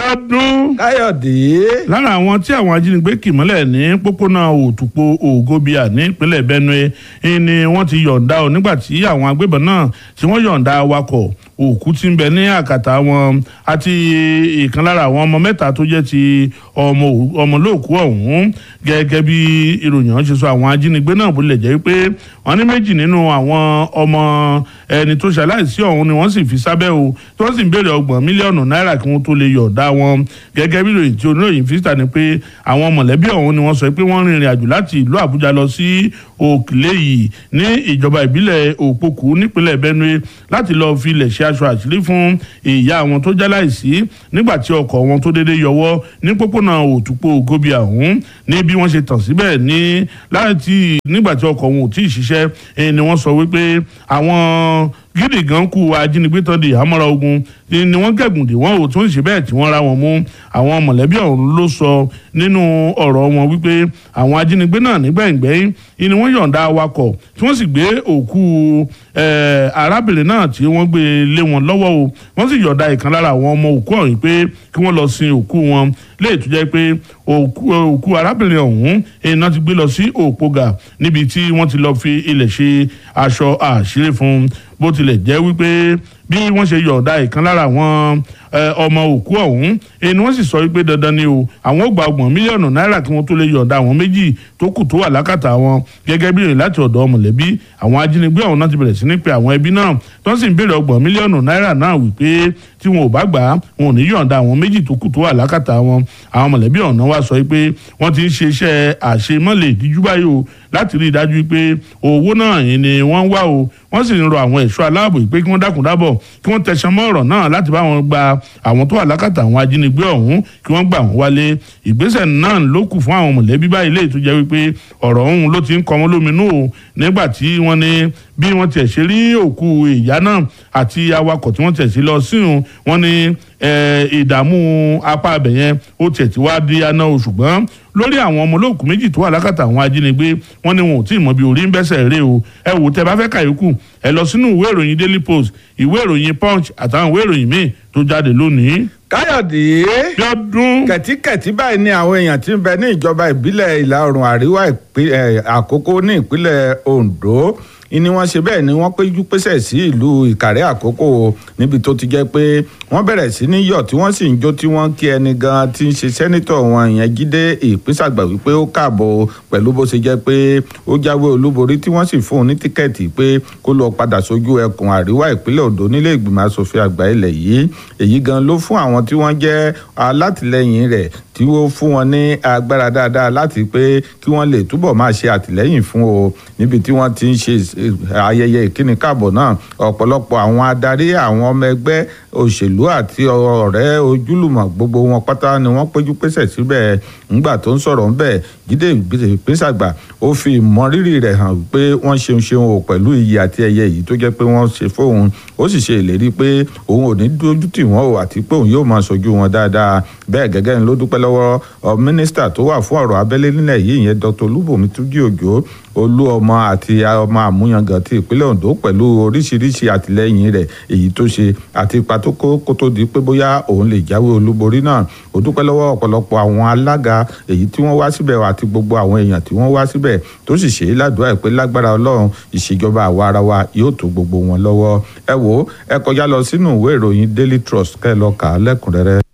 ọdún káyọ̀dé. lára àwọn tí àwọn ajínigbé kì mọ́lẹ̀ ní pópónà òtùpó ògobia nípínlẹ̀ benue ni wọ́n ti yọ̀ǹda ọ nígbà tí àwọn agbébọn náà tí wọ́n yọ̀ǹda awakọ̀ òkú tí ń bẹ ní àkàtà wọn àti ìkan lára àwọn ọmọ mẹ́ta tó jẹ́ ti ọmọ ọmọlóòkú ọ̀hún gẹ́gẹ́ bí ìròyìn ọ̀hún ṣe sọ àwọn ajínigbé náà bó lè jẹ́ pé wọ́n ní méjì nínú àwọn ọmọ ẹni tó ṣaláìsí ọ̀hún ni wọ́n sì fi sábẹ́ o tí wọ́n sì ń béèrè ọgbọ̀n mílíọ̀nù náírà kí wọ́n tó lè yọ̀ọ̀dá wọn gẹ́gẹ́ bí ìròyìn tí oníròyìn fi síta ni pé àwọn mọ̀lẹ́bí ọ̀hún ni wọ́n sọ pé wọ́n rìnrìn àjò láti ìlú àbújá lọ sí òkèlè yìí ní ìjọba ìbílẹ̀ òpókù nípínlẹ̀ benue láti lọ́ọ́ fi ilẹ̀ ṣe aṣọ àṣírí fún ìyá àwọn tó jáláìsí nígbà tí ọkọ̀ wọn tó déédéé yọwọ́ ní pópónà òtúpó gòbíà ọ̀hún ní bí wọ́n ṣe tàn síbẹ̀ ní láti nígbà tí ọkọ̀ wọn ò tí ì ṣiṣẹ́ ni wọ́n sọ wípé àwọn gidi gan kú ajínigbé tán di àmọ́ra ogun ni wọ́n gẹ̀gùn dè wọ́n ò tún ṣe bẹ́ẹ̀ tí wọ́n ra wọn mú àwọn mọ̀lẹ́bí ọ̀hún ló sọ nínú ọ̀rọ̀ wọn wípé àwọn ajínigbé náà nígbẹ̀yìngbẹ́yìn ni wọ́n yọ̀ǹda awakọ̀ tí wọ́n sì gbé òkú arábìnrin náà tí wọ́n gbé lé wọn lọ́wọ́ o wọ́n sì yọ̀ǹda ìkan lára àwọn ọmọ òkú ọ̀hún pé kí wọ́n lọ sin òkú wọn léè tó jẹ́ pé òkú arábìnrin ọ̀hún iná ti gbé lọ sí òpógà níbi tí wọ́n ti lọ fi ilẹ̀ ṣe aṣọ àṣírí fún bó tilẹ̀ jẹ́ wípé bí wọ́n ṣe yọ̀ọ̀da ìkan lára àwọn ọmọ òkú ọ̀hún ẹni wọ́n sì sọ wípé dandan ni o àwọn ò gba ọgbọ̀n mílíọ̀nù náírà kí wọ́n tó lè yọ̀ọ̀da àwọn méjì tó kù tó wà lákàtà wọn gẹ́gẹ́ bí ìrìn láti ọ̀dọ̀ mọ̀lẹ́bí àwọn ajínigbé ọ̀hún náà ti bẹ̀rẹ̀ sí ní pe àwọn ẹbí náà tó sì ń béèrè ọgbọ̀n mílíọ̀nù náírà náà wípé tí wọn ò bá gbà á wọn ò ní yọ̀ọ̀da àwọn méjì tó kù tó wà lákàtà wọn àwọn mọ̀lẹ́bí ọ̀hún náà wá sọ pé wọ́n ti ń ṣe iṣẹ́ àṣemọ́lẹ̀ ìdíjú báyìí o láti rí i dájú pé owó náà ni wọ́n wá o wọ́n sì ń rọ àwọn ẹ̀ṣọ́ aláàbò pé kí wọ́n dákun dábọ̀ kí wọ́n tẹ̀sán mọ́ ọ̀rọ̀ náà láti bá wọn gba àwọn tó wà lákàtà àwọn ajínigbé ọ̀hún kí wọ́n gbà wọ́n wálé ìgbésẹ̀ náà ló kù fún àwọn mọ̀lẹ́bí báyìí lè tó jẹ́ wípé ọ̀rọ̀ ọ̀hún ló ti ń kọ́ wọn lóminú o nígbà tí wọ́n ní bí wọ́n tiẹ̀ ṣe rí òkú ìyá náà àti awakọ̀ tí wọ́n tiẹ̀ sí lọ síhun wọ́n ní ìdààmú apá abẹ yẹn ó tiẹ̀ ti wá di aná o ṣùgbọ́n lórí àwọn ọmọ olóòkú méjì tó wà lákàtà àwọn ajínigbé wọ́n ní wọn ò tí ì mọ bí orí ń bẹ́sẹ̀ rè o ẹ wò tẹ́ bá fẹ́ kàyókù ẹ lọ sínú ìwé ìròyìn daily post ìwé ìròyìn punch àtàwọn ìwé ìròyìn míì tó jáde lónìí. káyọ̀dé lọ́dún. kẹ̀tíkẹ̀tí báyìí ni àwọn èèyàn tí ń bẹ ní ìjọba ìbílẹ̀ ìlà oòrùn àríwá àkókò ní ìpínlẹ̀ ondo ni wọ́n ṣe bẹ́ẹ̀ ni wọ́n péjú pésẹ̀ sí ìlú ìkàrẹ́ àkókò níbi tó ti jẹ́ pé wọ́n bẹ̀rẹ̀ sí ní yọ̀ tí wọ́n sì ń jó tí wọ́n kí ẹni gan tí ń ṣe sẹ́nítọ̀ wọn ìyẹn jíde ìpínsàgbà wípé ó káàbọ̀ pẹ̀lú bó ṣe jẹ́ pé ó jáwé olúborí tí wọ́n sì fún un ní tíkẹ́ẹ̀tì pé kó lọ padà sójú ẹkùn àríwá ìpínlẹ̀ ondo nílé ìgbìmọ̀ asòfin àgbà ilẹ̀ yìí èyí gan ló fún àwọn tí wọ́n jẹ́ alátìlẹyìn rẹ̀ tí ó fún wọn ní agbára dáadáa láti pé kí wọ́n lè túbọ̀ máa ṣe àtìlẹ́yìn fún o níbi tí wọ́n ti ń ṣe ayẹyẹ ìkíni káàbọ̀ náà ọ̀pọ̀lọpọ̀ àwọn adarí àwọn ọmọ ẹgbẹ́ òṣèlú àti ọ̀rẹ́ ojúlùmọ̀ gbogbo wọn pátá ni wọ́n péjú pésẹ̀ síbẹ̀ ńgbà tó ń sọ̀rọ̀ ńbẹ̀ jíde ìpínsàgbà ó fi ìmọrírì rẹ̀ hàn pé wọ́n ṣeun ṣeun o pẹ̀lú iyì àti ẹyẹ yìí tó jẹ́ pé wọ́n ṣe fóun ó sì ṣe ìlérí pé òun ò ní dójú tì wọ́n o àti pé òun yóò máa ṣojú wọn dáadáa bẹ́ẹ̀ gẹ́gẹ́ ni ló dúpẹ́ lọ́wọ́ mínísítà tó wà fún ọ̀rọ̀ abẹ́lé nílẹ̀ yìí ìyẹn dr olúbùnmi túnjí òjò olú ọmọ àti ọmọ àmúyangàn ti ìpínlẹ̀ ondo pẹ̀lú oríṣiríṣi àtìlẹ́yìn rẹ̀ èyí tó ṣe àti ipa tó kó kó tó di pé bóyá òun lè jáwé olúborí náà ó dúpẹ́ lọ́wọ́ ọ̀pọ̀lọpọ̀ àwọn alága èyí tí wọ́n wá síbẹ̀ àti gbogbo àwọn èèyàn tí wọ́n wá síbẹ̀ tó sì ṣe é ládùúgbà pé lágbára ọlọ́run ìṣèjọba àwa ara wa yóò tó gbogbo wọn lọ́wọ́ ẹ wò ẹ kọjá lọ sínú ìwé ìròyìn daily trust kẹ́ ẹ lọ kà á lẹ́kùnrẹ́rẹ́.